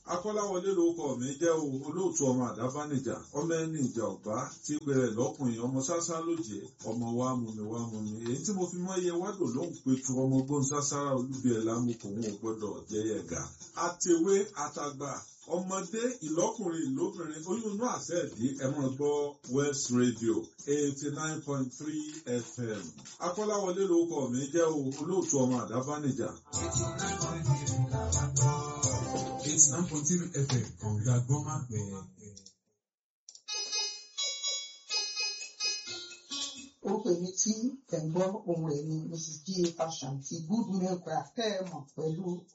akọ́láwọlé lórúkọ mi jẹ́ o olóòtú ọmọ àdábánijà ọmọ ẹni ìjà ọ̀bá tí bẹ̀rẹ̀ lọ́kùnrin ọmọ sásá lóje ọmọ wa mú mi wá mú mi èyí tí mo fi mọ iye wádò lóhùn pétu ọmọ gbóhùn sására olúbi ẹ̀ lámùkò wọn ò gbọ́dọ̀ jẹ́yẹ ga àtẹ̀wé àtàgbà ọmọdé ìlọ́kùnrin ìlóbìnrin oyún inú àṣẹ ìdí ẹ máa gbọ́ West Radio eighty nine point three FM akọ́láwọlé lórúkọ mi jẹ́ o olóòtú ọmọ àdábánijà. eighty nine point three FM kọ̀ǹga gbọ́mà bẹ̀ẹ̀. orúkọ èmi tí ẹ̀ ń gbọ́ ohun ẹ̀ ni mrs g fashion ti good milk craft tẹ́ ẹ mọ̀ pẹ̀lú